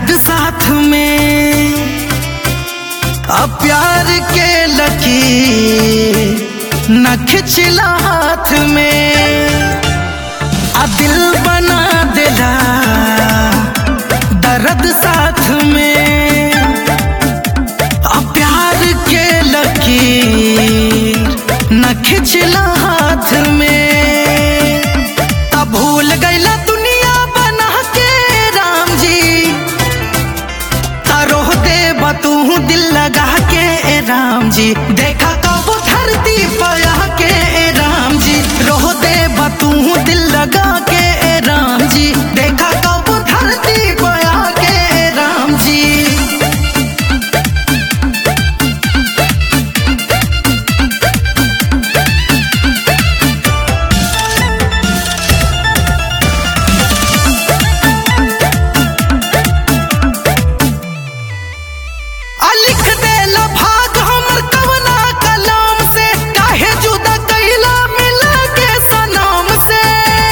दर्द साथ में अब प्यार के लकी न खिंचला हाथ में आ दिल बना दिला दर्द साथ में अब प्यार के लकी न खिंचला हाथ में तब भूल गईला दुनिया बना के राम जी तारोह दे तू दिल लगा के ए राम जी देखा कब धरती पया के ए राम जी रोह दे तू दिल लगा के ए राम जी देखा कब धरती पया के ए राम जी आ लिख देला भाग हमर कवना कलाम से काहे जुदा कैला मिला के सनाम से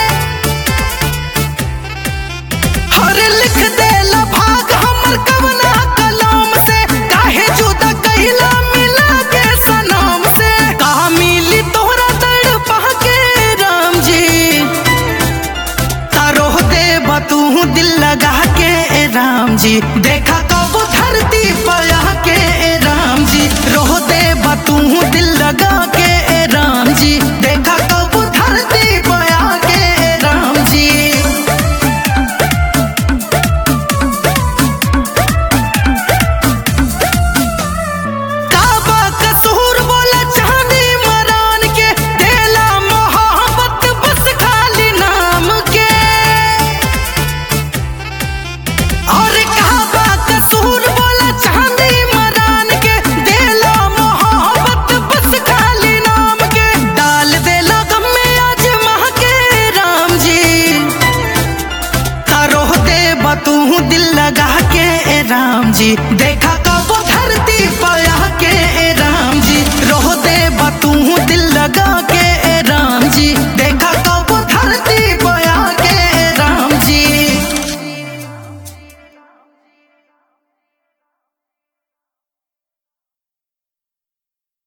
हर लिख देला भाग हमर कवना कलाम से काहे जुदा कैला मिला के सनाम से कहा मिली तोहरा तड़पा के राम जी तारोह दे तू दिल लगा के ए राम जी देखा कब धरती पया के ए राम जी रोह दे तू दिल लगा के ए राम जी देखा कब धरती पया के ए राम जी काबा कसूर बोला चांदी मरान के देला मोहब्बत बस खाली नाम के और काबा कसूर बोला चांदी मरान के देला मोहब्बत बस खाली नाम के डाल देला गम में आज माह के राम जी तारोह दे तू दिल लगा के ए राम जी देखा कब धरती पया के ए राम जी रोह दे तू दिल लगा